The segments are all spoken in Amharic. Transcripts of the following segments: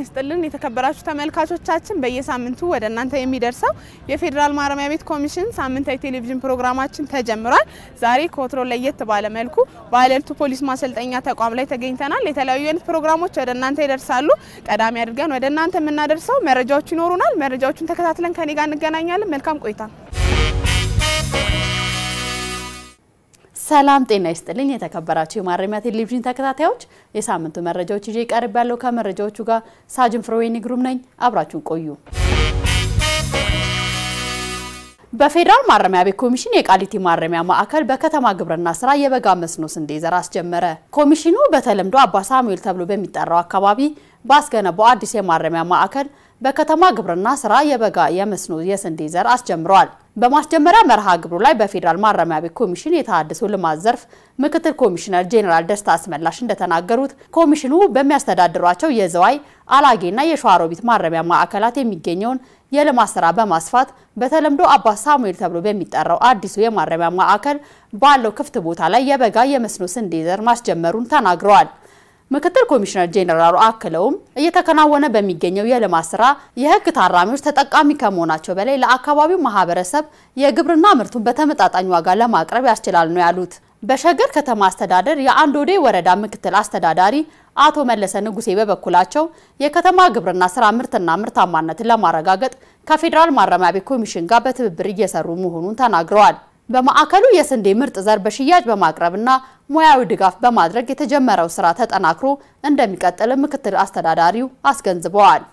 ይስጥልን የተከበራችሁ ተመልካቾቻችን፣ በየሳምንቱ ወደ እናንተ የሚደርሰው የፌዴራል ማረሚያ ቤት ኮሚሽን ሳምንታዊ ቴሌቪዥን ፕሮግራማችን ተጀምሯል። ዛሬ ከወትሮ ለየት ባለ መልኩ በሀለልቱ ፖሊስ ማሰልጠኛ ተቋም ላይ ተገኝተናል። የተለያዩ አይነት ፕሮግራሞች ወደ እናንተ ይደርሳሉ። ቀዳሚ አድርገን ወደ እናንተ የምናደርሰው መረጃዎች ይኖሩናል። መረጃዎቹን ተከታትለን ከኔ ጋር እንገናኛለን። መልካም ቆይታ። ሰላም ጤና ይስጥልኝ። የተከበራችሁ የማረሚያ ቴሌቪዥን ተከታታዮች የሳምንቱ መረጃዎች ይዤ ቀርብ ያለው ከመረጃዎቹ ጋር ሳጅን ፍሮዌኒ ግሩም ነኝ። አብራችሁን ቆዩ። በፌዴራል ማረሚያ ቤት ኮሚሽን የቃሊቲ ማረሚያ ማዕከል በከተማ ግብርና ስራ የበጋ መስኖ ስንዴ ዘር አስጀመረ። ኮሚሽኑ በተለምዶ አባ ሳሙኤል ተብሎ በሚጠራው አካባቢ ባስገነባው አዲስ የማረሚያ ማዕከል በከተማ ግብርና ስራ የበጋ የመስኖ የስንዴ ዘር አስጀምረዋል። በማስጀመሪያ መርሃ ግብሩ ላይ በፌዴራል ማረሚያ ቤት ኮሚሽን የተሃድሶ ልማት ዘርፍ ምክትል ኮሚሽነር ጄኔራል ደስታ አስመላሽ እንደተናገሩት ኮሚሽኑ በሚያስተዳድሯቸው የዘዋይ አላጌና የሸዋሮቢት ማረሚያ ማዕከላት የሚገኘውን የልማት ስራ በማስፋት በተለምዶ አባ ሳሙኤል ተብሎ በሚጠራው አዲሱ የማረሚያ ማዕከል ባለው ክፍት ቦታ ላይ የበጋ የመስኖ ስንዴ ዘር ማስጀመሩን ተናግረዋል። ምክትል ኮሚሽነር ጄኔራሉ አክለውም እየተከናወነ በሚገኘው የልማት ስራ የህግ ታራሚዎች ተጠቃሚ ከመሆናቸው በላይ ለአካባቢው ማህበረሰብ የግብርና ምርቱን በተመጣጣኝ ዋጋ ለማቅረብ ያስችላል ነው ያሉት። በሸገር ከተማ አስተዳደር የአንዶዴ ወረዳ ምክትል አስተዳዳሪ አቶ መለሰ ንጉሴ በበኩላቸው የከተማ ግብርና ስራ ምርትና ምርታማነትን ለማረጋገጥ ከፌዴራል ማረሚያ ቤት ኮሚሽን ጋር በትብብር እየሰሩ መሆኑን ተናግረዋል። በማዕከሉ የስንዴ ምርጥ ዘር በሽያጭ በማቅረብና ሙያዊ ድጋፍ በማድረግ የተጀመረው ስራ ተጠናክሮ እንደሚቀጥል ምክትል አስተዳዳሪው አስገንዝበዋል።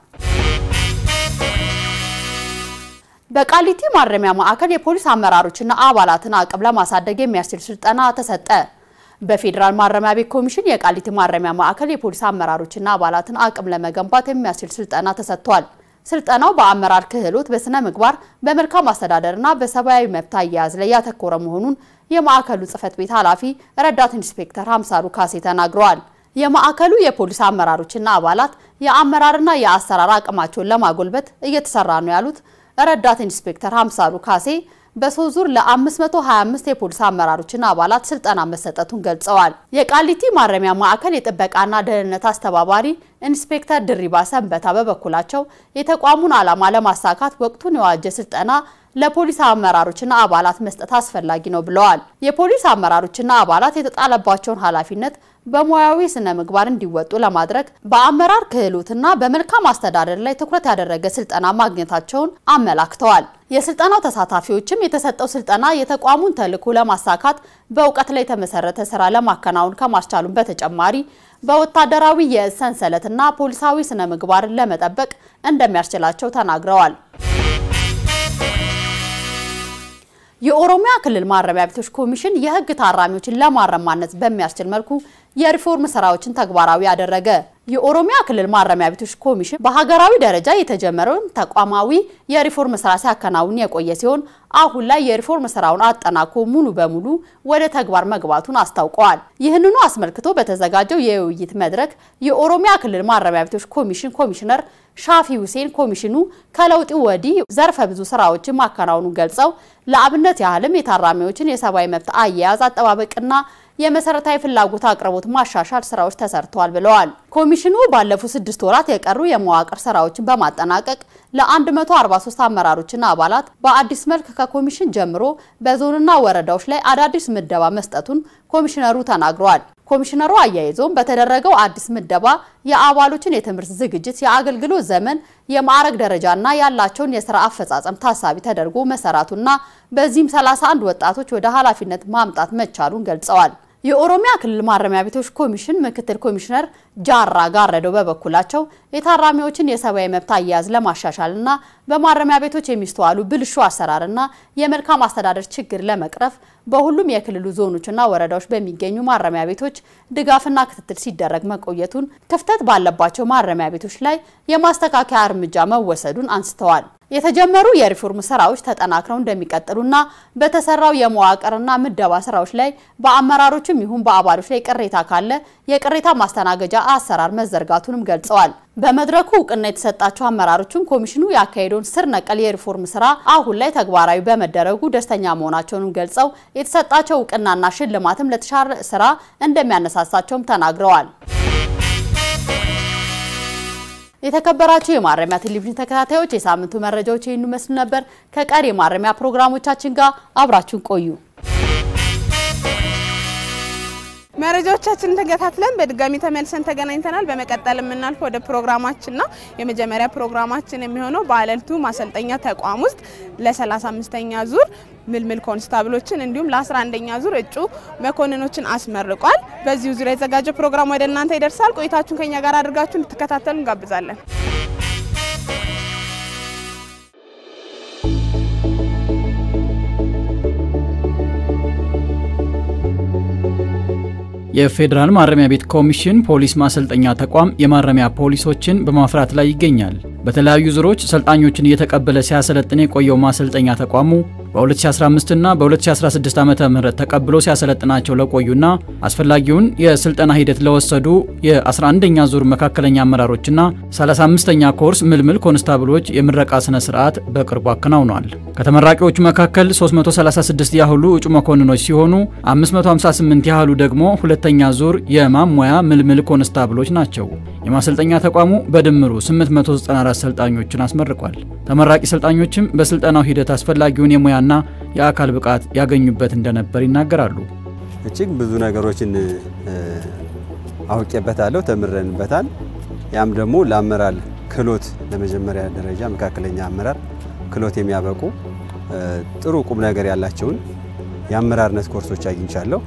በቃሊቲ ማረሚያ ማዕከል የፖሊስ አመራሮችና አባላትን አቅም ለማሳደግ የሚያስችል ስልጠና ተሰጠ። በፌዴራል ማረሚያ ቤት ኮሚሽን የቃሊቲ ማረሚያ ማዕከል የፖሊስ አመራሮችና አባላትን አቅም ለመገንባት የሚያስችል ስልጠና ተሰጥቷል። ስልጠናው በአመራር ክህሎት፣ በስነ ምግባር፣ በመልካም አስተዳደርና በሰብአዊ መብት አያያዝ ላይ ያተኮረ መሆኑን የማዕከሉ ጽህፈት ቤት ኃላፊ ረዳት ኢንስፔክተር ሀምሳሉ ካሴ ተናግረዋል። የማዕከሉ የፖሊስ አመራሮችና አባላት የአመራርና የአሰራር አቅማቸውን ለማጎልበት እየተሰራ ነው ያሉት ረዳት ኢንስፔክተር ሀምሳሉ ካሴ በሶስት ዙር ለ525 የፖሊስ አመራሮችና አባላት ስልጠና መሰጠቱን ገልጸዋል። የቃሊቲ ማረሚያ ማዕከል የጥበቃና ደህንነት አስተባባሪ ኢንስፔክተር ድሪባ ሰንበታ በበኩላቸው የተቋሙን ዓላማ ለማሳካት ወቅቱን የዋጀ ስልጠና ለፖሊስ አመራሮችና አባላት መስጠት አስፈላጊ ነው ብለዋል። የፖሊስ አመራሮችና አባላት የተጣለባቸውን ኃላፊነት በሙያዊ ስነ ምግባር እንዲወጡ ለማድረግ በአመራር ክህሎትና በመልካም አስተዳደር ላይ ትኩረት ያደረገ ስልጠና ማግኘታቸውን አመላክተዋል። የስልጠናው ተሳታፊዎችም የተሰጠው ስልጠና የተቋሙን ተልዕኮ ለማሳካት በእውቀት ላይ የተመሰረተ ስራ ለማከናወን ከማስቻሉም በተጨማሪ በወታደራዊ የእዝ ሰንሰለትና ፖሊሳዊ ስነ ምግባርን ለመጠበቅ እንደሚያስችላቸው ተናግረዋል። የኦሮሚያ ክልል ማረሚያ ቤቶች ኮሚሽን የህግ ታራሚዎችን ለማረም ማነጽ በሚያስችል መልኩ የሪፎርም ስራዎችን ተግባራዊ ያደረገ። የኦሮሚያ ክልል ማረሚያ ቤቶች ኮሚሽን በሀገራዊ ደረጃ የተጀመረውን ተቋማዊ የሪፎርም ስራ ሲያከናውን የቆየ ሲሆን አሁን ላይ የሪፎርም ስራውን አጠናቆ ሙሉ በሙሉ ወደ ተግባር መግባቱን አስታውቀዋል። ይህንኑ አስመልክቶ በተዘጋጀው የውይይት መድረክ የኦሮሚያ ክልል ማረሚያ ቤቶች ኮሚሽን ኮሚሽነር ሻፊ ሁሴን ኮሚሽኑ ከለውጡ ወዲህ ዘርፈ ብዙ ስራዎችን ማከናወኑን ገልጸው ለአብነት ያህልም የታራሚዎችን የሰብአዊ መብት አያያዝ አጠባበቅና የመሰረታዊ ፍላጎት አቅርቦት ማሻሻል ስራዎች ተሰርተዋል ብለዋል። ኮሚሽኑ ባለፉት ስድስት ወራት የቀሩ የመዋቅር ስራዎችን በማጠናቀቅ ለ143 አመራሮችና አባላት በአዲስ መልክ ከኮሚሽን ጀምሮ በዞንና ወረዳዎች ላይ አዳዲስ ምደባ መስጠቱን ኮሚሽነሩ ተናግረዋል። ኮሚሽነሩ አያይዞም በተደረገው አዲስ ምደባ የአባሎችን የትምህርት ዝግጅት፣ የአገልግሎት ዘመን፣ የማዕረግ ደረጃና ያላቸውን የስራ አፈጻጸም ታሳቢ ተደርጎ መሰራቱና በዚህም 31 ወጣቶች ወደ ኃላፊነት ማምጣት መቻሉን ገልጸዋል። የኦሮሚያ ክልል ማረሚያ ቤቶች ኮሚሽን ምክትል ኮሚሽነር ጃራ ጋረደው በበኩላቸው የታራሚዎችን የሰብአዊ መብት አያያዝ ለማሻሻልና በማረሚያ ቤቶች የሚስተዋሉ ብልሹ አሰራርና የመልካም አስተዳደር ችግር ለመቅረፍ በሁሉም የክልሉ ዞኖችና ወረዳዎች በሚገኙ ማረሚያ ቤቶች ድጋፍና ክትትል ሲደረግ መቆየቱን፣ ክፍተት ባለባቸው ማረሚያ ቤቶች ላይ የማስተካከያ እርምጃ መወሰዱን አንስተዋል። የተጀመሩ የሪፎርም ስራዎች ተጠናክረው እንደሚቀጥሉና በተሰራው የመዋቅርና ምደባ ስራዎች ላይ በአመራሮችም ይሁን በአባሎች ላይ ቅሬታ ካለ የቅሬታ ማስተናገጃ አሰራር መዘርጋቱንም ገልጸዋል። በመድረኩ እውቅና የተሰጣቸው አመራሮችም ኮሚሽኑ ያካሄደውን ስር ነቀል የሪፎርም ስራ አሁን ላይ ተግባራዊ በመደረጉ ደስተኛ መሆናቸውንም ገልጸው የተሰጣቸው እውቅናና ሽልማትም ለተሻለ ስራ እንደሚያነሳሳቸውም ተናግረዋል። የተከበራችሁ የማረሚያ ቴሌቪዥን ተከታታዮች የሳምንቱ መረጃዎች ይህን ይመስሉ ነበር። ከቀሪ የማረሚያ ፕሮግራሞቻችን ጋር አብራችሁን ቆዩ። መረጃዎቻችንን ተከታትለን በድጋሚ ተመልሰን ተገናኝተናል። በመቀጠል የምናልፈው ወደ ፕሮግራማችን ነው። የመጀመሪያ ፕሮግራማችን የሚሆነው በአለልቱ ማሰልጠኛ ተቋም ውስጥ ለ35ኛ ዙር ምልምል ኮንስታብሎችን እንዲሁም ለ11ኛ ዙር እጩ መኮንኖችን አስመርቋል። በዚሁ ዙሪያ የተዘጋጀ ፕሮግራም ወደ እናንተ ይደርሳል። ቆይታችሁን ከኛ ጋር አድርጋችሁ እንድትከታተሉ እንጋብዛለን። የፌዴራል ማረሚያ ቤት ኮሚሽን ፖሊስ ማሰልጠኛ ተቋም የማረሚያ ፖሊሶችን በማፍራት ላይ ይገኛል። በተለያዩ ዙሮች ሰልጣኞችን እየተቀበለ ሲያሰለጥን የቆየው ማሰልጠኛ ተቋሙ በ2015 እና በ2016 ዓመተ ምህረት ተቀብሎ ሲያሰለጥናቸው ለቆዩና አስፈላጊውን የስልጠና ሂደት ለወሰዱ የ11ኛ ዙር መካከለኛ አመራሮችና 35ኛ ኮርስ ምልምል ኮንስታብሎች የምረቃ ስነ ስርዓት በቅርቡ አከናውኗል። ከተመራቂዎቹ መካከል 336 ያህሉ እጩ መኮንኖች ሲሆኑ 558 ያህሉ ደግሞ ሁለተኛ ዙር የማሟያ ምልምል ኮንስታብሎች ናቸው። የማሰልጠኛ ተቋሙ በድምሩ 894 ሰልጣኞችን አስመርቋል። ተመራቂ ሰልጣኞችም በስልጠናው ሂደት አስፈላጊውን የሙያና የአካል ብቃት ያገኙበት እንደነበር ይናገራሉ። እጅግ ብዙ ነገሮችን አውቄበታለሁ፣ ተምረንበታል። ያም ደግሞ ለአመራር ክህሎት ለመጀመሪያ ደረጃ መካከለኛ አመራር ክህሎት የሚያበቁ ጥሩ ቁም ነገር ያላቸውን የአመራርነት ኮርሶች አግኝቻለሁ።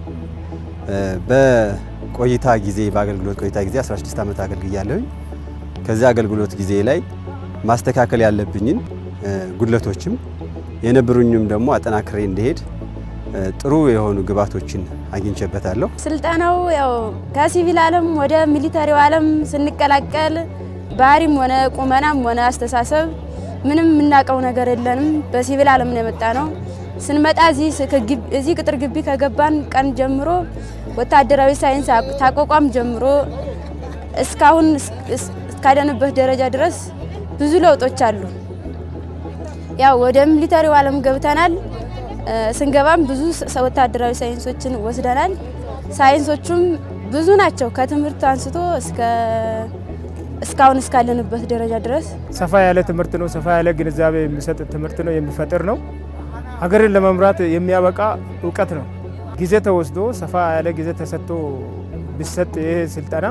በቆይታ ጊዜ በአገልግሎት ቆይታ ጊዜ 16 ዓመት አገልግያለሁኝ። ከዚህ አገልግሎት ጊዜ ላይ ማስተካከል ያለብኝን ጉድለቶችም የነበሩኝም ደግሞ አጠናክሬ እንዲሄድ ጥሩ የሆኑ ግብዓቶችን አግኝቼበታለሁ። ስልጠናው ያው ከሲቪል ዓለም ወደ ሚሊተሪው ዓለም ስንቀላቀል ባህሪም ሆነ ቁመናም ሆነ አስተሳሰብ ምንም የምናውቀው ነገር የለንም። በሲቪል ዓለም ነው የመጣ ነው። ስንመጣ እዚህ ቅጥር ግቢ ከገባን ቀን ጀምሮ ወታደራዊ ሳይንስ ታቋቋም ጀምሮ እስካሁን እስካደንበት ደረጃ ድረስ ብዙ ለውጦች አሉ። ያው ወደ ሚሊተሪው ዓለም ገብተናል። ስንገባም ብዙ ወታደራዊ ሳይንሶችን ወስደናል። ሳይንሶቹም ብዙ ናቸው። ከትምህርት አንስቶ እስከ እስካሁን እስካለንበት ደረጃ ድረስ ሰፋ ያለ ትምህርት ነው። ሰፋ ያለ ግንዛቤ የሚሰጥ ትምህርት ነው። የሚፈጥር ነው። ሀገርን ለመምራት የሚያበቃ እውቀት ነው። ጊዜ ተወስዶ ሰፋ ያለ ጊዜ ተሰጥቶ ቢሰጥ ይሄ ስልጠና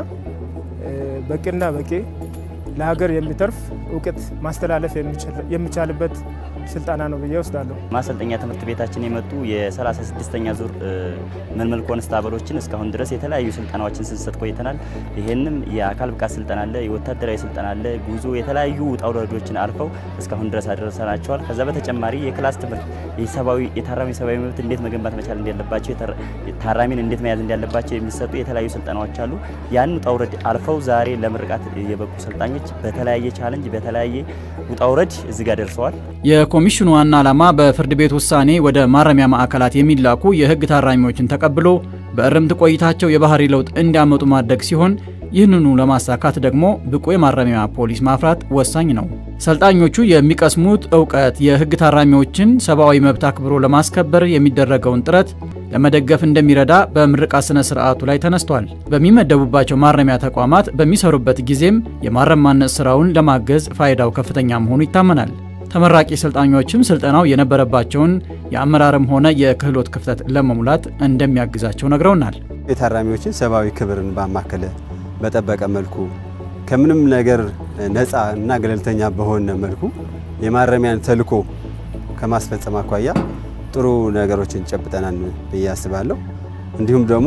በቂና በቂ ለሀገር የሚተርፍ እውቀት ማስተላለፍ የሚቻልበት ስልጠና ነው ብዬ ወስዳለሁ። ማሰልጠኛ ትምህርት ቤታችን የመጡ የ36ኛ ዙር ምልምል ኮንስታብሎችን እስካሁን ድረስ የተለያዩ ስልጠናዎችን ስንሰጥ ቆይተናል። ይህንም የአካል ብቃት ስልጠና አለ፣ የወታደራዊ ስልጠና አለ፣ ጉዞ የተለያዩ ውጣ ውረዶችን አልፈው እስካሁን ድረስ አደረሰናቸዋል። ከዛ በተጨማሪ የክላስ ትምህርት የሰብአዊ የታራሚ ሰብአዊ መብት እንዴት መገንባት መቻል እንዳለባቸው፣ ታራሚን እንዴት መያዝ እንዳለባቸው የሚሰጡ የተለያዩ ስልጠናዎች አሉ። ያን ውጣ ውረድ አልፈው ዛሬ ለምርቃት የበቁ ሰልጣኞች በተለያየ ቻለንጅ በተለያየ ውጣ ውረድ እዚህ ጋር ደርሰዋል። የኮሚሽኑ ዋና ዓላማ በፍርድ ቤት ውሳኔ ወደ ማረሚያ ማዕከላት የሚላኩ የሕግ ታራሚዎችን ተቀብሎ በእርምት ቆይታቸው የባህሪ ለውጥ እንዲያመጡ ማድረግ ሲሆን ይህንኑ ለማሳካት ደግሞ ብቁ የማረሚያ ፖሊስ ማፍራት ወሳኝ ነው። ሰልጣኞቹ የሚቀስሙት እውቀት የሕግ ታራሚዎችን ሰብአዊ መብት አክብሮ ለማስከበር የሚደረገውን ጥረት ለመደገፍ እንደሚረዳ በምርቃት ስነ ስርዓቱ ላይ ተነስቷል። በሚመደቡባቸው ማረሚያ ተቋማት በሚሰሩበት ጊዜም የማረም ማነጽ ስራውን ለማገዝ ፋይዳው ከፍተኛ መሆኑ ይታመናል። ተመራቂ ሰልጣኞችም ስልጠናው የነበረባቸውን የአመራርም ሆነ የክህሎት ክፍተት ለመሙላት እንደሚያግዛቸው ነግረውናል። የታራሚዎችን ሰብአዊ ክብርን ባማከለ በጠበቀ መልኩ ከምንም ነገር ነፃ እና ገለልተኛ በሆነ መልኩ የማረሚያን ተልዕኮ ከማስፈጸም አኳያ ጥሩ ነገሮችን ጨብጠናል ብዬ አስባለሁ። እንዲሁም ደግሞ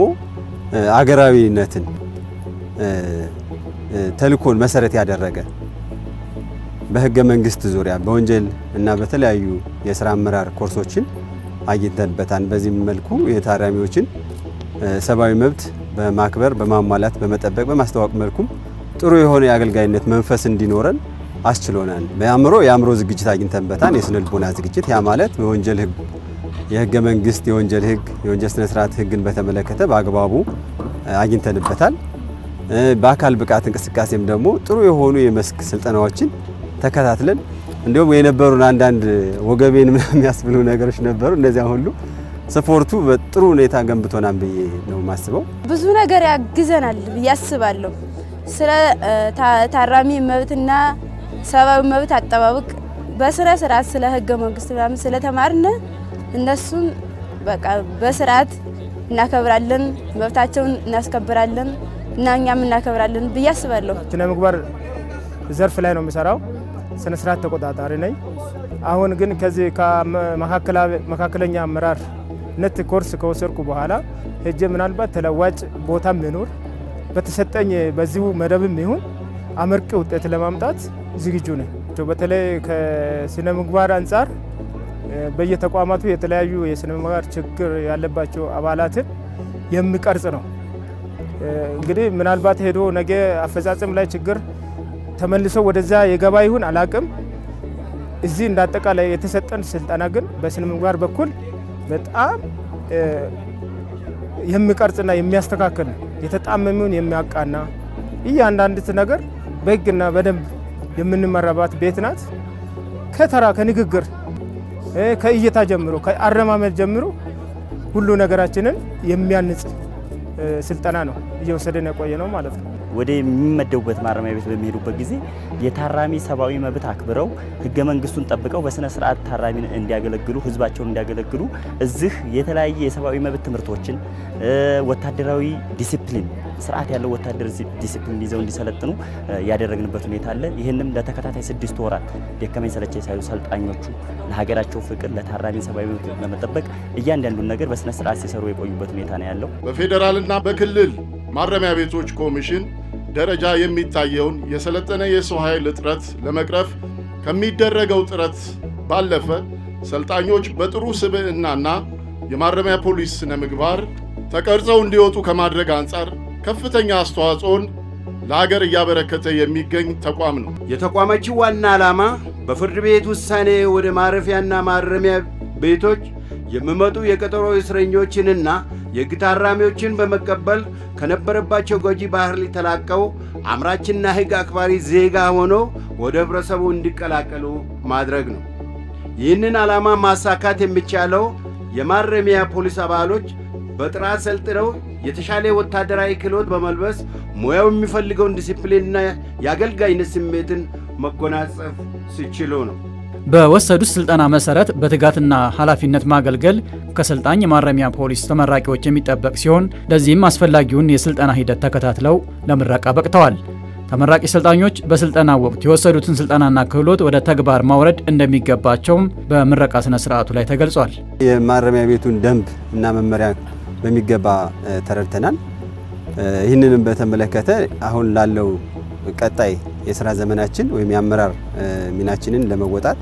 አገራዊነትን ተልዕኮን መሰረት ያደረገ በህገ መንግስት ዙሪያ በወንጀል እና በተለያዩ የስራ አመራር ኮርሶችን አግኝተንበታል። በዚህም መልኩ የታራሚዎችን ሰብአዊ መብት በማክበር በማሟላት በመጠበቅ በማስተዋወቅ መልኩም ጥሩ የሆነ የአገልጋይነት መንፈስ እንዲኖረን አስችሎናል። በአእምሮ የአእምሮ ዝግጅት አግኝተንበታል። የስነ ልቦና ዝግጅት ያ ማለት በወንጀል ህግ የህገ መንግስት የወንጀል ህግ የወንጀል ስነ ስርዓት ህግን በተመለከተ በአግባቡ አግኝተንበታል። በአካል ብቃት እንቅስቃሴም ደግሞ ጥሩ የሆኑ የመስክ ስልጠናዎችን ተከታትለን እንዲሁም የነበሩን አንዳንድ ወገቤን የሚያስብሉ ነገሮች ነበሩ። እነዚያ ሁሉ ስፖርቱ በጥሩ ሁኔታ ገንብቶናል ብዬ ነው የማስበው። ብዙ ነገር ያግዘናል ብዬ አስባለሁ። ስለ ታራሚ መብትና ሰብአዊ መብት አጠባበቅ በስነ ስርዓት ስለ ህገ መንግስት ምናምን ስለተማርን እነሱን በቃ በስርዓት እናከብራለን፣ መብታቸውን እናስከብራለን እና እኛም እናከብራለን ብዬ አስባለሁ። ስነ ምግባር ዘርፍ ላይ ነው የምሰራው። ስነ ስርዓት ተቆጣጣሪ ነኝ። አሁን ግን ከዚህ ከመካከለኛ አመራርነት ኮርስ ከወሰድኩ በኋላ ሄጄ ምናልባት ተለዋጭ ቦታም ይኖር በተሰጠኝ በዚሁ መደብም ይሁን አመርቂ ውጤት ለማምጣት ዝግጁ ነኝ። በተለይ ከስነ ምግባር አንጻር በየተቋማቱ የተለያዩ የስነ ምግባር ችግር ያለባቸው አባላትን የሚቀርጽ ነው። እንግዲህ ምናልባት ሄዶ ነገ አፈጻጸም ላይ ችግር ተመልሶ ወደዛ የገባ ይሁን አላቅም። እዚህ እንዳጠቃላይ የተሰጠን ስልጠና ግን በስነ ምግባር በኩል በጣም የሚቀርጽና የሚያስተካክል የተጣመመውን የሚያቃና እያንዳንዲት ነገር በህግና በደንብ የምንመራባት ቤት ናት። ከተራ ከንግግር ከእይታ ጀምሮ ከአረማመድ ጀምሮ ሁሉ ነገራችንን የሚያንጽ ስልጠና ነው እየወሰደን የቆየ ነው ማለት ነው። ወደ የሚመደቡበት ማረሚያ ቤት በሚሄዱበት ጊዜ የታራሚ ሰብአዊ መብት አክብረው ህገ መንግስቱን ጠብቀው በስነ ስርዓት ታራሚን እንዲያገለግሉ ህዝባቸውን እንዲያገለግሉ እዚህ የተለያየ የሰብአዊ መብት ትምህርቶችን፣ ወታደራዊ ዲሲፕሊን ስርዓት ያለው ወታደር ዲሲፕሊን ይዘው እንዲሰለጥኑ ያደረግንበት ሁኔታ አለ። ይህንም ለተከታታይ ስድስት ወራት ደከመኝ ሰለቸኝ ሳይሉ ሰልጣኞቹ ለሀገራቸው ፍቅር፣ ለታራሚ ሰብአዊ መብት ለመጠበቅ እያንዳንዱን ነገር በስነ ስርዓት ሲሰሩ የቆዩበት ሁኔታ ነው ያለው። በፌዴራልና በክልል ማረሚያ ቤቶች ኮሚሽን ደረጃ የሚታየውን የሰለጠነ የሰው ኃይል እጥረት ለመቅረፍ ከሚደረገው ጥረት ባለፈ ሰልጣኞች በጥሩ ስብዕናና የማረሚያ ፖሊስ ስነ ምግባር ተቀርጸው እንዲወጡ ከማድረግ አንጻር ከፍተኛ አስተዋጽኦን ለሀገር እያበረከተ የሚገኝ ተቋም ነው። የተቋማችን ዋና ዓላማ በፍርድ ቤት ውሳኔ ወደ ማረፊያና ማረሚያ ቤቶች የሚመጡ የቀጠሮ እስረኞችንና የሕግ ታራሚዎችን በመቀበል ከነበረባቸው ጎጂ ባህሪ ተላቀው አምራችና ሕግ አክባሪ ዜጋ ሆኖ ወደ ህብረተሰቡ እንዲቀላቀሉ ማድረግ ነው። ይህንን ዓላማ ማሳካት የሚቻለው የማረሚያ ፖሊስ አባሎች በጥራት ሰልጥነው የተሻለ ወታደራዊ ክህሎት በመልበስ ሙያው የሚፈልገውን ዲሲፕሊንና የአገልጋይነት ስሜትን መጎናጸፍ ሲችሉ ነው። በወሰዱት ስልጠና መሰረት በትጋትና ኃላፊነት ማገልገል ከሰልጣኝ የማረሚያ ፖሊስ ተመራቂዎች የሚጠበቅ ሲሆን ለዚህም አስፈላጊውን የስልጠና ሂደት ተከታትለው ለምረቃ በቅተዋል። ተመራቂ ሰልጣኞች በስልጠና ወቅት የወሰዱትን ስልጠናና ክህሎት ወደ ተግባር ማውረድ እንደሚገባቸውም በምረቃ ስነ ስርዓቱ ላይ ተገልጿል። የማረሚያ ቤቱን ደንብ እና መመሪያ በሚገባ ተረድተናል። ይህንንም በተመለከተ አሁን ላለው ቀጣይ የስራ ዘመናችን ወይም የአመራር ሚናችንን ለመወጣት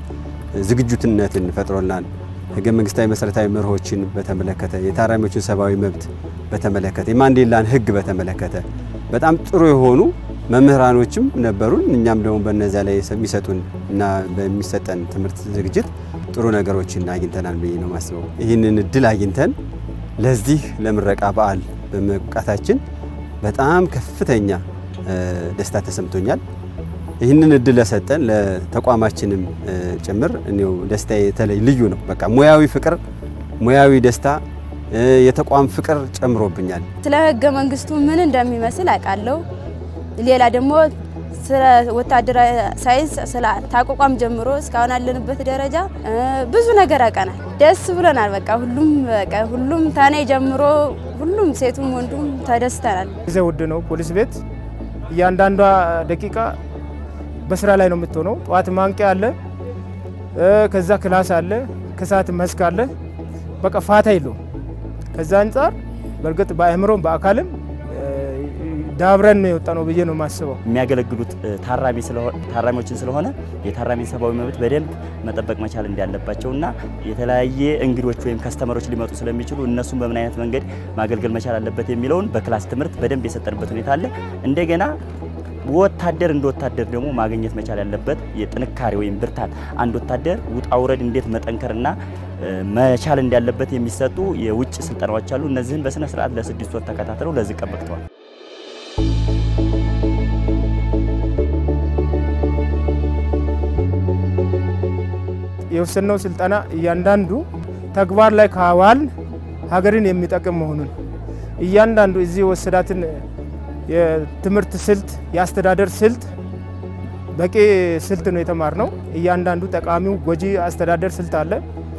ዝግጁትነትን ፈጥሮልናል። ህገ መንግስታዊ መሰረታዊ መርሆችን በተመለከተ የታራሚዎችን ሰብአዊ መብት በተመለከተ የማንዴላን ህግ በተመለከተ በጣም ጥሩ የሆኑ መምህራኖችም ነበሩን። እኛም ደግሞ በነዚያ ላይ የሚሰጡን እና በሚሰጠን ትምህርት ዝግጅት ጥሩ ነገሮችን አግኝተናል ብዬ ነው ማስበው። ይህንን እድል አግኝተን ለዚህ ለምረቃ በዓል በመብቃታችን በጣም ከፍተኛ ደስታ ተሰምቶኛል። ይህንን እድል ለሰጠን ለተቋማችንም ጭምር እኔው ደስታ የተለይ ልዩ ነው። በቃ ሙያዊ ፍቅር፣ ሙያዊ ደስታ፣ የተቋም ፍቅር ጨምሮብኛል። ስለ ህገ መንግስቱ ምን እንደሚመስል አውቃለሁ። ሌላ ደግሞ ስለ ወታደራዊ ሳይንስ ስለ ታቋቋም ጀምሮ እስካሁን ያለንበት ደረጃ ብዙ ነገር አውቀናል። ደስ ብሎናል። በቃ ሁሉም በቃ ሁሉም ታኔ ጀምሮ ሁሉም ሴቱም ወንዱም ተደስተናል። ጊዜ ውድ ነው። ፖሊስ ቤት እያንዳንዷ ደቂቃ በስራ ላይ ነው የምትሆነው። ጠዋት ማንቂያ አለ፣ ከዛ ክላስ አለ፣ ከሰዓት መስክ አለ። በቃ ፋታ የለውም። ከዛ አንጻር በእርግጥ በአእምሮም በአካልም ዳብረን ነው የወጣ ነው ብዬ ነው የማስበው። የሚያገለግሉት ታራሚዎችን ስለሆነ የታራሚ ሰብአዊ መብት በደንብ መጠበቅ መቻል እንዳለባቸውና የተለያየ እንግዶች ወይም ከስተመሮች ሊመጡ ስለሚችሉ እነሱን በምን አይነት መንገድ ማገልገል መቻል አለበት የሚለውን በክላስ ትምህርት በደንብ የሰጠንበት ሁኔታ አለ። እንደገና ወታደር እንደ ወታደር ደግሞ ማግኘት መቻል ያለበት የጥንካሬ ወይም ብርታት አንድ ወታደር ውጣ ውረድ እንዴት መጠንከርና መቻል እንዳለበት የሚሰጡ የውጭ ስልጠናዎች አሉ። እነዚህን በስነ ስርዓት ለስድስት ወር ተከታትለው ለዚህ ቀን በቅተዋል። የወሰነው ስልጠና እያንዳንዱ ተግባር ላይ ካዋል ሀገርን የሚጠቅም መሆኑን እያንዳንዱ እዚህ የወሰዳትን የትምህርት ስልት፣ የአስተዳደር ስልት በቂ ስልት ነው የተማርነው። እያንዳንዱ ጠቃሚው ጎጂ አስተዳደር ስልት አለ።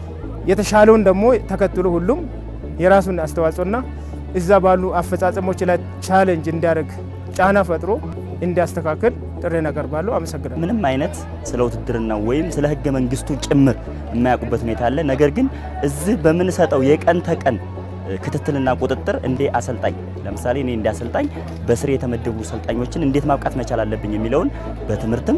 የተሻለውን ደግሞ ተከትሎ ሁሉም የራሱን አስተዋጽኦና እዛ ባሉ አፈጻጸሞች ላይ ቻሌንጅ እንዲያደርግ ጫና ፈጥሮ እንዲያስተካክል ጥሪ አቀርባለሁ። አመሰግናለሁ። ምንም አይነት ስለ ውትድርና ወይም ስለ ህገ መንግስቱ ጭምር የማያውቁበት ሁኔታ አለ። ነገር ግን እዚህ በምንሰጠው የቀን ተቀን ክትትልና ቁጥጥር እንደ አሰልጣኝ ለምሳሌ እኔ እንደ አሰልጣኝ በስር የተመደቡ ሰልጣኞችን እንዴት ማብቃት መቻል አለብኝ የሚለውን በትምህርትም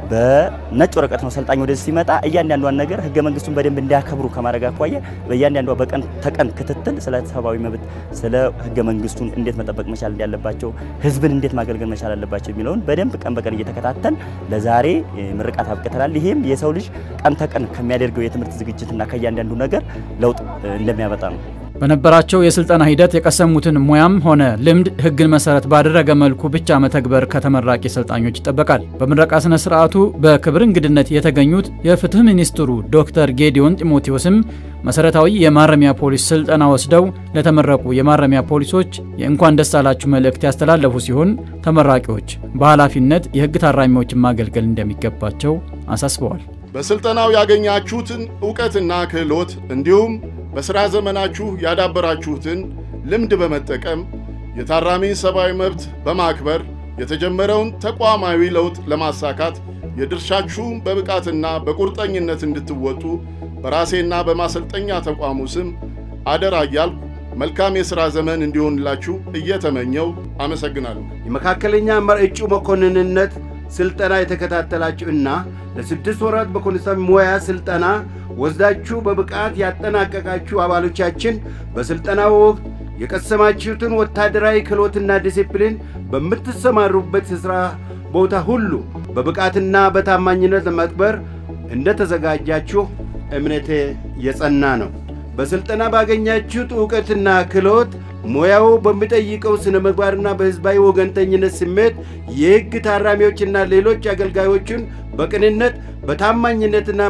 በነጭ ወረቀት ነው ሰልጣኝ ወደዚህ ሲመጣ እያንዳንዷን ነገር ህገ መንግስቱን በደንብ እንዲያከብሩ ከማድረግ አኳያ በእያንዳንዷ በቀን ተቀን ክትትል ስለ ሰብአዊ መብት ስለ ህገ መንግስቱን እንዴት መጠበቅ መቻል እንዳለባቸው ህዝብን እንዴት ማገልገል መቻል አለባቸው የሚለውን በደንብ ቀን በቀን እየተከታተል ለዛሬ ምርቃት አብቅተናል። ይሄም የሰው ልጅ ቀን ተቀን ከሚያደርገው የትምህርት ዝግጅትና ከእያንዳንዱ ነገር ለውጥ እንደሚያመጣ ነው። በነበራቸው የስልጠና ሂደት የቀሰሙትን ሙያም ሆነ ልምድ ህግን መሰረት ባደረገ መልኩ ብቻ መተግበር ከተመራቂ ሰልጣኞች ይጠበቃል። በምረቃ ስነ ስርዓቱ በክብር እንግድነት የተገኙት የፍትህ ሚኒስትሩ ዶክተር ጌዲዮን ጢሞቴዎስም መሰረታዊ የማረሚያ ፖሊስ ስልጠና ወስደው ለተመረቁ የማረሚያ ፖሊሶች የእንኳን ደስ አላችሁ መልእክት ያስተላለፉ ሲሆን ተመራቂዎች በኃላፊነት የህግ ታራሚዎችን ማገልገል እንደሚገባቸው አሳስበዋል። በስልጠናው ያገኛችሁትን እውቀትና ክህሎት እንዲሁም በሥራ ዘመናችሁ ያዳበራችሁትን ልምድ በመጠቀም የታራሚን ሰብአዊ መብት በማክበር የተጀመረውን ተቋማዊ ለውጥ ለማሳካት የድርሻችሁን በብቃትና በቁርጠኝነት እንድትወጡ በራሴና በማሰልጠኛ ተቋሙ ስም አደራ እያልኩ መልካም የሥራ ዘመን እንዲሆንላችሁ እየተመኘው አመሰግናለሁ። የመካከለኛ እጩ መኮንንነት ስልጠና የተከታተላችሁ እና ለስድስት ወራት በኮንስታብል ሙያ ስልጠና ወስዳችሁ በብቃት ያጠናቀቃችሁ አባሎቻችን በስልጠናው ወቅት የቀሰማችሁትን ወታደራዊ ክህሎትና ዲሲፕሊን በምትሰማሩበት የሥራ ቦታ ሁሉ በብቃትና በታማኝነት ለመክበር እንደተዘጋጃችሁ እምነቴ የጸና ነው። በሥልጠና ባገኛችሁት ዕውቀትና ክህሎት ሙያው በሚጠይቀው ስነ ምግባርና በሕዝባዊ ወገንተኝነት ስሜት የሕግ ታራሚዎችና ሌሎች አገልጋዮችን በቅንነት በታማኝነትና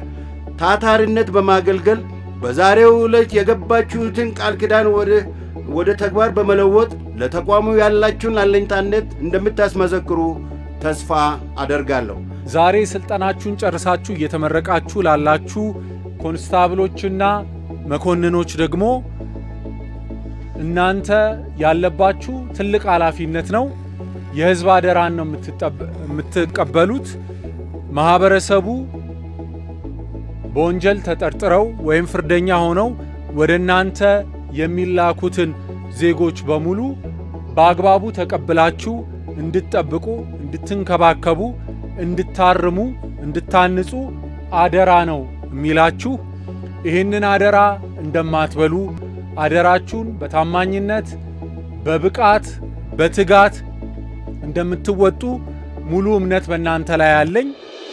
በታታሪነት በማገልገል በዛሬው ዕለት የገባችሁትን ቃል ኪዳን ወደ ተግባር በመለወጥ ለተቋሙ ያላችሁን አለኝታነት እንደምታስመሰክሩ ተስፋ አደርጋለሁ። ዛሬ ስልጠናችሁን ጨርሳችሁ እየተመረቃችሁ ላላችሁ ኮንስታብሎችና መኮንኖች ደግሞ እናንተ ያለባችሁ ትልቅ ኃላፊነት ነው። የህዝብ አደራን ነው የምትቀበሉት። ማህበረሰቡ በወንጀል ተጠርጥረው ወይም ፍርደኛ ሆነው ወደ እናንተ የሚላኩትን ዜጎች በሙሉ በአግባቡ ተቀብላችሁ እንድትጠብቁ፣ እንድትንከባከቡ፣ እንድታርሙ፣ እንድታንጹ አደራ ነው የሚላችሁ። ይህንን አደራ እንደማትበሉ አደራችሁን በታማኝነት በብቃት በትጋት እንደምትወጡ ሙሉ እምነት በእናንተ ላይ አለኝ።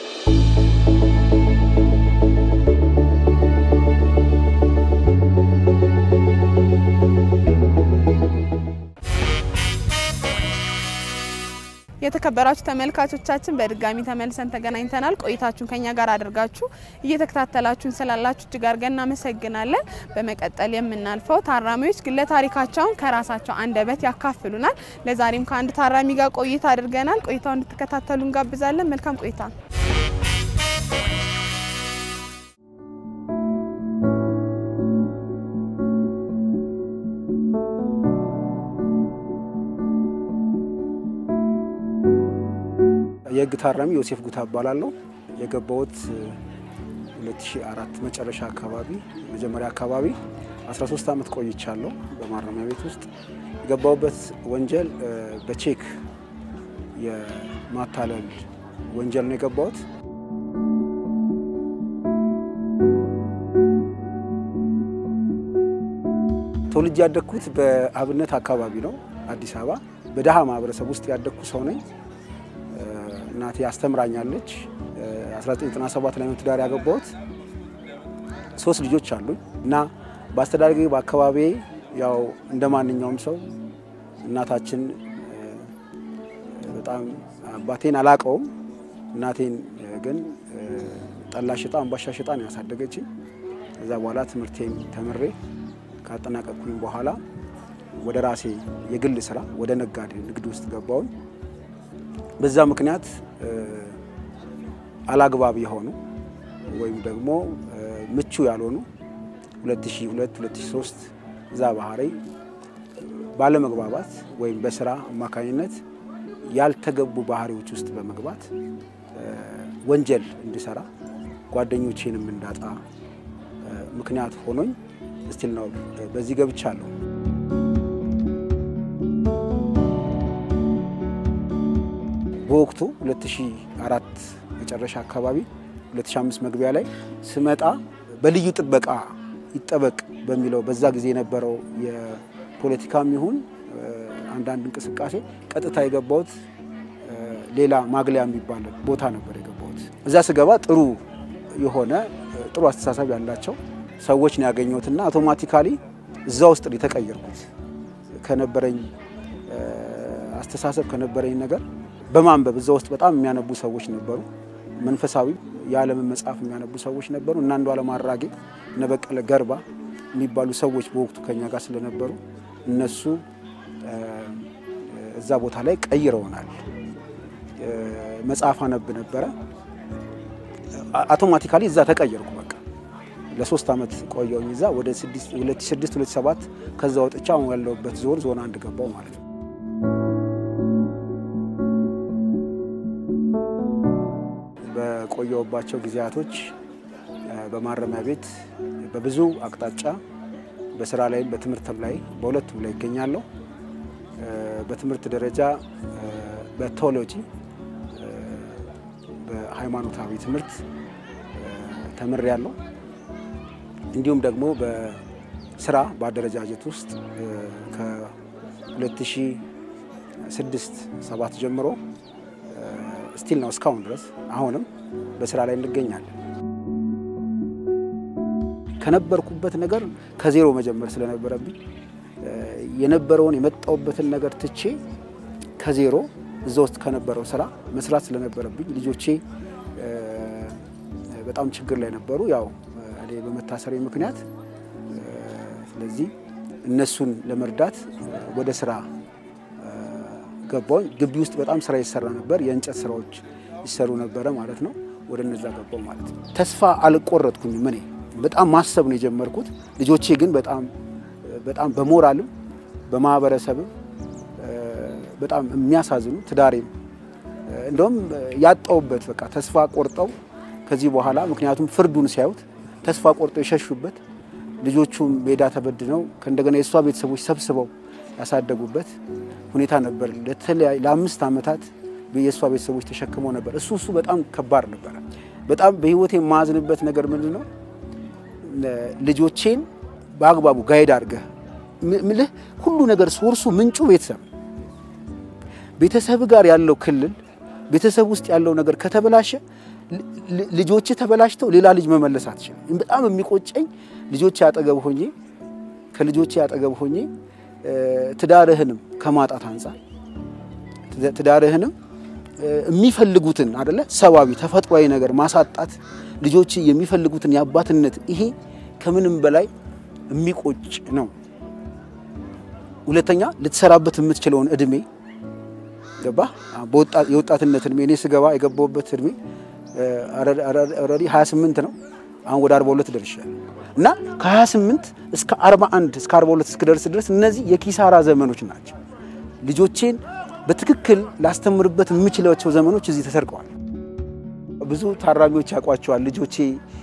የተከበራችሁ ተመልካቾቻችን በድጋሚ ተመልሰን ተገናኝተናል። ቆይታችሁን ከኛ ጋር አድርጋችሁ እየተከታተላችሁን ስላላችሁ እጅግ አድርገን እናመሰግናለን። በመቀጠል የምናልፈው ታራሚዎች ግለ ታሪካቸውን ከራሳቸው አንደበት ያካፍሉናል። ለዛሬም ከአንድ ታራሚ ጋር ቆይታ አድርገናል። ቆይታው እንድትከታተሉ እንጋብዛለን። መልካም ቆይታ። የህግ ታራሚ ዮሴፍ ጉታ እባላለሁ። የገባሁት 2004 መጨረሻ አካባቢ መጀመሪያ አካባቢ 13 ዓመት ቆይቻለሁ በማረሚያ ቤት ውስጥ። የገባሁበት ወንጀል በቼክ የማታለል ወንጀል ነው የገባሁት። ተወልጄ ያደግኩት በአብነት አካባቢ ነው፣ አዲስ አበባ። በደሃ ማህበረሰብ ውስጥ ያደግኩ ሰው ነኝ። እናቴ አስተምራኛለች። 1997 ላይ ነው ትዳር ያገባሁት። ሶስት ልጆች አሉኝ እና በአስተዳደጌ በአካባቢ ያው እንደ ማንኛውም ሰው እናታችን በጣም አባቴን አላቀውም። እናቴን ግን ጠላ ሽጣ አምባሻ ሽጣ ነው ያሳደገችኝ። ከዛ በኋላ ትምህርቴን ተምሬ ካጠናቀቅኩኝ በኋላ ወደ ራሴ የግል ስራ ወደ ነጋዴ ንግድ ውስጥ ገባሁኝ። በዛ ምክንያት አላግባብ የሆኑ ወይም ደግሞ ምቹ ያልሆኑ 2002 2003 እዛ ባህሪ ባለመግባባት ወይም በስራ አማካኝነት ያልተገቡ ባህሪዎች ውስጥ በመግባት ወንጀል እንድሰራ ጓደኞቼንም እንዳጣ ምክንያት ሆኖኝ ስቲል ነው በዚህ ገብቻለሁ። በወቅቱ 2004 መጨረሻ አካባቢ 2005 መግቢያ ላይ ስመጣ በልዩ ጥበቃ ይጠበቅ በሚለው በዛ ጊዜ የነበረው የፖለቲካም ይሁን አንዳንድ እንቅስቃሴ ቀጥታ የገባሁት ሌላ ማግለያ የሚባል ቦታ ነበር የገባሁት። እዛ ስገባ ጥሩ የሆነ ጥሩ አስተሳሰብ ያላቸው ሰዎች ነው ያገኘሁትና አውቶማቲካሊ እዛ ውስጥ ነው የተቀየርኩት። ከነበረኝ አስተሳሰብ ከነበረኝ ነገር በማንበብ እዛ ውስጥ በጣም የሚያነቡ ሰዎች ነበሩ። መንፈሳዊ የዓለምን መጽሐፍ የሚያነቡ ሰዎች ነበሩ። እና አንዱዓለም አራጌ፣ እነ በቀለ ገርባ የሚባሉ ሰዎች በወቅቱ ከኛ ጋር ስለነበሩ እነሱ እዛ ቦታ ላይ ቀይረውናል። መጽሐፍ አነብ ነበረ። አውቶማቲካሊ እዛ ተቀየርኩ። በቃ ለሶስት ዓመት ቆየውኝ እዛ ወደ 2006 2007 ከዛ ወጥቻ አሁን ያለሁበት ዞን ዞን አንድ ገባው ማለት ነው። በቆየውባቸው ጊዜያቶች በማረሚያ ቤት በብዙ አቅጣጫ በስራ ላይም በትምህርትም ላይ በሁለቱም ላይ ይገኛለሁ። በትምህርት ደረጃ በቴዎሎጂ በሃይማኖታዊ ትምህርት ተምሬያለሁ። እንዲሁም ደግሞ በስራ በአደረጃጀት ውስጥ ከ2006 ሰባት ጀምሮ ስቲል ነው እስካሁን ድረስ አሁንም በስራ ላይ እንገኛለን። ከነበርኩበት ነገር ከዜሮ መጀመር ስለነበረብኝ የነበረውን የመጣውበትን ነገር ትቼ ከዜሮ እዛ ውስጥ ከነበረው ስራ መስራት ስለነበረብኝ ልጆቼ በጣም ችግር ላይ ነበሩ። ያው እኔ በመታሰሬ ምክንያት ስለዚህ እነሱን ለመርዳት ወደ ስራ ገባሁ። ግቢ ውስጥ በጣም ስራ ይሰራ ነበር። የእንጨት ስራዎች ይሰሩ ነበረ ማለት ነው። ወደ እነዛ ገባሁ ማለት ነው። ተስፋ አልቆረጥኩኝም። እኔ በጣም ማሰብ ነው የጀመርኩት። ልጆቼ ግን በጣም በጣም በሞራልም በማህበረሰብም በጣም የሚያሳዝኑ ትዳሬም እንደውም ያጣውበት በቃ ተስፋ ቆርጠው ከዚህ በኋላ ምክንያቱም ፍርዱን ሲያዩት ተስፋ ቆርጠው የሸሹበት ልጆቹም ሜዳ ተበድነው ከእንደገና የእሷ ቤተሰቦች ሰብስበው ያሳደጉበት ሁኔታ ነበር። ለተለያዩ ለአምስት ዓመታት የእሷ ቤተሰቦች ተሸክመው ነበር። እሱ እሱ በጣም ከባድ ነበረ። በጣም በህይወቴ የማዝንበት ነገር ምንድን ነው ልጆቼን በአግባቡ ጋይድ አድርገህ ምልህ ሁሉ ነገር ሶርሱ ምንጩ ቤተሰብ ቤተሰብ ጋር ያለው ክልል ቤተሰብ ውስጥ ያለው ነገር ከተበላሸ ልጆች ተበላሽተው ሌላ ልጅ መመለስ አትችልም። በጣም የሚቆጨኝ ልጆች ያጠገብ ሆኜ ከልጆች ያጠገብ ሆኜ ትዳርህንም ከማጣት አንጻር ትዳርህንም የሚፈልጉትን አደለ ሰዋዊ ተፈጥሯዊ ነገር ማሳጣት ልጆች የሚፈልጉትን የአባትነት ይሄ ከምንም በላይ የሚቆጭ ነው። ሁለተኛ ልትሰራበት የምትችለውን እድሜ ገባ የወጣትነት እድሜ እኔ ስገባ የገባሁበት እድሜ ኦልሬዲ 28 ነው። አሁን ወደ 42 ደርሻለሁ እና ከ28 እስከ 41 እስከ 42 እስክደርስ ድረስ እነዚህ የኪሳራ ዘመኖች ናቸው። ልጆቼን በትክክል ላስተምርበት የምችላቸው ዘመኖች እዚህ ተሰርቀዋል። ብዙ ታራሚዎች ያውቋቸዋል። ልጆቼ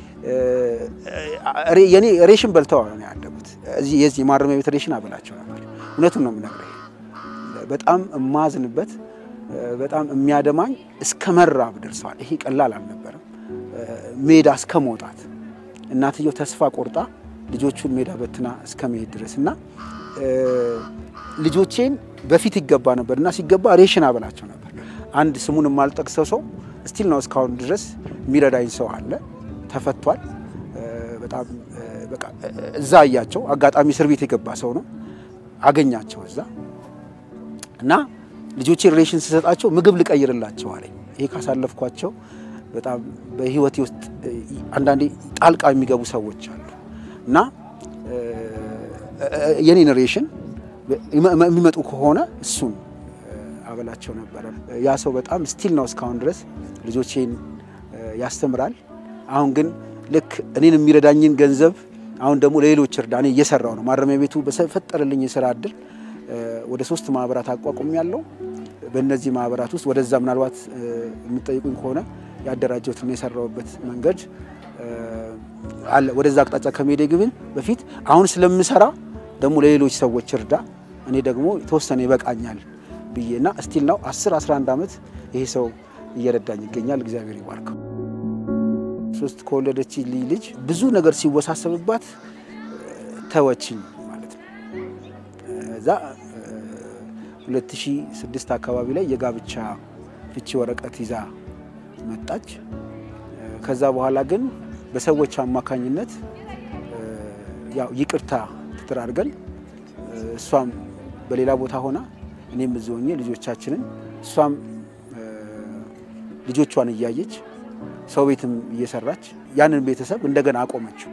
የኔ ሬሽን በልተው ነው ያደጉት። እዚህ የዚህ የማረሚያ ቤት ሬሽን አበላቸው ነበር። እውነቱን ነው የምነግርህ። በጣም የማዝንበት በጣም የሚያደማኝ እስከ መራብ ደርሰዋል። ይሄ ቀላል አልነበረም። ሜዳ እስከ መውጣት እናትየው ተስፋ ቆርጣ ልጆቹን ሜዳ በትና እስከ መሄድ ድረስ እና ልጆቼን በፊት ይገባ ነበር እና ሲገባ ሬሽን አበላቸው ነበር። አንድ ስሙን የማልጠቅሰው ሰው ስቲል ነው እስካሁን ድረስ የሚረዳኝ ሰው አለ። ተፈቷል። በጣም በቃ እዛ እያቸው አጋጣሚ እስር ቤት የገባ ሰው ነው አገኛቸው እዛ እና ልጆቼ ሬሽን ስሰጣቸው ምግብ ልቀይርላቸው አለኝ። ይሄ ካሳለፍኳቸው በጣም በህይወቴ ውስጥ አንዳንዴ ጣልቃ የሚገቡ ሰዎች አሉ እና የኔን ሬሽን የሚመጡ ከሆነ እሱን አበላቸው ነበረ። ያ ሰው በጣም ስቲል ነው እስካሁን ድረስ ልጆቼን ያስተምራል። አሁን ግን ልክ እኔን የሚረዳኝን ገንዘብ አሁን ደግሞ ለሌሎች እርዳ እኔ እየሰራው ነው። ማረሚያ ቤቱ በፈጠረልኝ የስራ እድል ወደ ሶስት ማህበራት አቋቁም ያለው በእነዚህ ማህበራት ውስጥ ወደዛ ምናልባት የምጠይቁኝ ከሆነ ያደራጀሁትና የሰራውበት መንገድ አለ። ወደዛ አቅጣጫ ከመሄዴ ግን በፊት አሁን ስለምሰራ ደግሞ ለሌሎች ሰዎች እርዳ እኔ ደግሞ የተወሰነ ይበቃኛል ብዬ እና ስቲል ነው 10 11 ዓመት ይሄ ሰው እየረዳኝ ይገኛል። እግዚአብሔር ይባርከው። ሶስት ከወለደች ልጅ ብዙ ነገር ሲወሳሰብባት ተወችኝ ማለት ነው። እዛ 2006 አካባቢ ላይ የጋብቻ ፍቺ ወረቀት ይዛ መጣች። ከዛ በኋላ ግን በሰዎች አማካኝነት ያው ይቅርታ ተደራርገን እሷም በሌላ ቦታ ሆና እኔም እዚህ ሆኜ ልጆቻችንን እሷም ልጆቿን እያየች ሰው ቤትም እየሰራች ያንን ቤተሰብ እንደገና አቆመችው።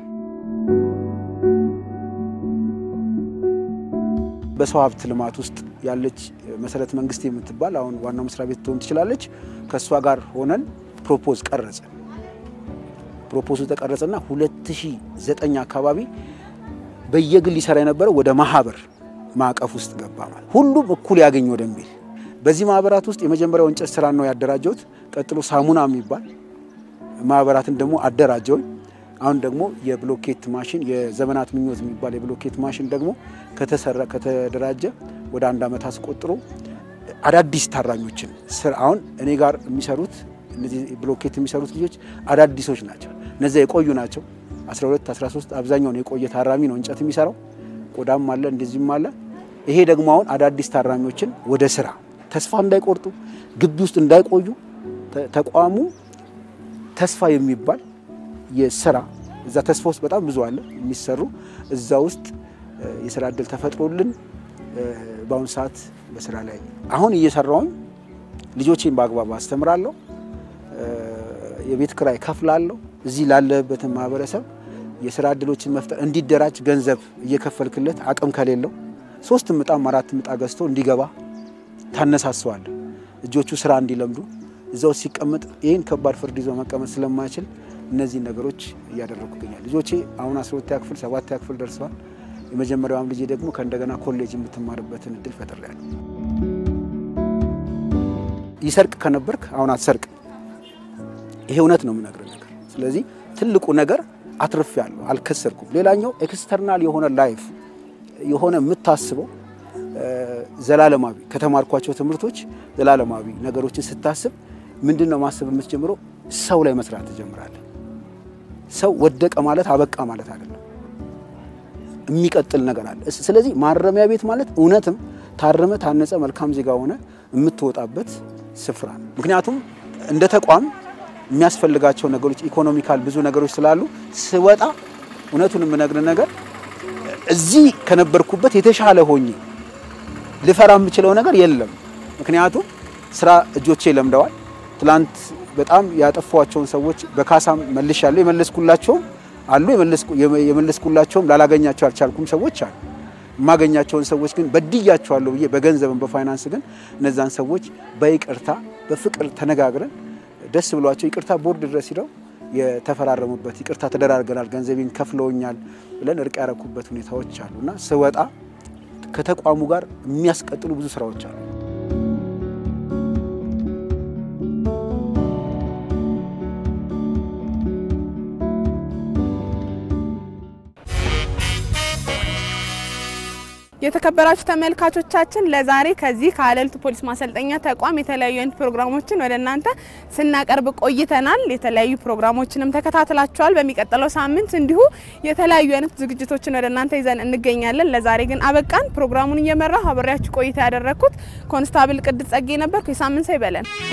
በሰው ሀብት ልማት ውስጥ ያለች መሰረት መንግስት የምትባል አሁን ዋናው መስሪያ ቤት ትሆን ትችላለች። ከእሷ ጋር ሆነን ፕሮፖዝ ቀረጸ። ፕሮፖዙ ተቀረጸና 2009 አካባቢ በየግል ይሰራ የነበረው ወደ ማህበር ማዕቀፍ ውስጥ ገባ። ማለት ሁሉም እኩል ያገኝ ወደሚል በዚህ ማህበራት ውስጥ የመጀመሪያው እንጨት ስራ ነው ያደራጀሁት። ቀጥሎ ሳሙና የሚባል ማህበራትን ደግሞ አደራጀውኝ። አሁን ደግሞ የብሎኬት ማሽን የዘመናት ምኞት የሚባል የብሎኬት ማሽን ደግሞ ከተሰራ ከተደራጀ ወደ አንድ ዓመት አስቆጥሮ አዳዲስ ታራኞችን አሁን እኔ ጋር የሚሰሩት እነዚህ ብሎኬት የሚሰሩት ልጆች አዳዲሶች ናቸው። እነዚያ የቆዩ ናቸው። 12 13 አብዛኛውን የቆየ ታራሚ ነው እንጨት የሚሰራው። ቆዳም አለ እንደዚህም አለ። ይሄ ደግሞ አሁን አዳዲስ ታራሚዎችን ወደ ስራ ተስፋ እንዳይቆርጡ ግቢ ውስጥ እንዳይቆዩ ተቋሙ ተስፋ የሚባል የስራ እዛ ተስፋ ውስጥ በጣም ብዙ አለ የሚሰሩ እዛ ውስጥ የስራ እድል ተፈጥሮልን በአሁኑ ሰዓት በስራ ላይ አሁን እየሰራውኝ ልጆቼን በአግባቡ አስተምራለሁ። የቤት ክራይ ከፍላለሁ። እዚህ ላለበትን ማህበረሰብ የስራ እድሎችን መፍጠር እንዲደራጅ ገንዘብ እየከፈልክለት አቅም ከሌለው ሶስት ምጣም አራት ምጣ ገዝቶ እንዲገባ ታነሳሰዋል። እጆቹ ስራ እንዲለምዱ እዛው ሲቀመጥ ይህን ከባድ ፍርድ ይዞ መቀመጥ ስለማይችል እነዚህን ነገሮች እያደረጉ ይገኛል። ልጆቼ አሁን አስራ ሁለተኛ ክፍል ሰባተኛ ክፍል ደርሰዋል። የመጀመሪያዋም ልጄ ደግሞ ከእንደገና ኮሌጅ የምትማርበትን እድል ፈጥሬያለሁ። ይሰርቅ ከነበርክ አሁን አትሰርቅ። ይሄ እውነት ነው የምነግርህ ነገር። ስለዚህ ትልቁ ነገር አትርፌያለሁ፣ አልከሰርኩም። ሌላኛው ኤክስተርናል የሆነ ላይፍ የሆነ የምታስበው ዘላለማዊ ከተማርኳቸው ትምህርቶች ዘላለማዊ ነገሮችን ስታስብ ምንድን ነው ማሰብ የምትጀምረው? ሰው ላይ መስራት ትጀምራለህ። ሰው ወደቀ ማለት አበቃ ማለት አይደለም፣ የሚቀጥል ነገር አለ። ስለዚህ ማረሚያ ቤት ማለት እውነትም ታረመ፣ ታነጸ፣ መልካም ዜጋ ሆነ የምትወጣበት ስፍራ ነው። ምክንያቱም እንደ ተቋም የሚያስፈልጋቸው ነገሮች ኢኮኖሚካል ብዙ ነገሮች ስላሉ ስወጣ እውነቱን የምነግር ነገር እዚህ ከነበርኩበት የተሻለ ሆኜ ልፈራ የምችለው ነገር የለም። ምክንያቱም ስራ እጆቼ ለምደዋል። ትላንት በጣም ያጠፏቸውን ሰዎች በካሳም መልሻለሁ። የመለስኩላቸውም አሉ፣ የመለስኩላቸውም ላላገኛቸው አልቻልኩም ሰዎች አሉ። የማገኛቸውን ሰዎች ግን በድያቸዋለሁ ብዬ በገንዘብም በፋይናንስ ግን እነዛን ሰዎች በይቅርታ በፍቅር ተነጋግረን ደስ ብሏቸው ይቅርታ ቦርድ ድረስ ሂደው የተፈራረሙበት ይቅርታ ተደራርገናል፣ ገንዘቤን ከፍለውኛል ብለን እርቅ ያረኩበት ሁኔታዎች አሉ እና ስወጣ ከተቋሙ ጋር የሚያስቀጥሉ ብዙ ስራዎች አሉ። የተከበራችሁ ተመልካቾቻችን ለዛሬ ከዚህ ከሀለልቱ ፖሊስ ማሰልጠኛ ተቋም የተለያዩ አይነት ፕሮግራሞችን ወደ እናንተ ስናቀርብ ቆይተናል። የተለያዩ ፕሮግራሞችንም ተከታትላችኋል። በሚቀጥለው ሳምንት እንዲሁ የተለያዩ አይነት ዝግጅቶችን ወደ እናንተ ይዘን እንገኛለን። ለዛሬ ግን አበቃን። ፕሮግራሙን እየመራሁ አብሬያችሁ ቆይታ ያደረግኩት ኮንስታብል ቅድስ ጸጌ ነበርኩ። የሳምንት ሰው ይበለን።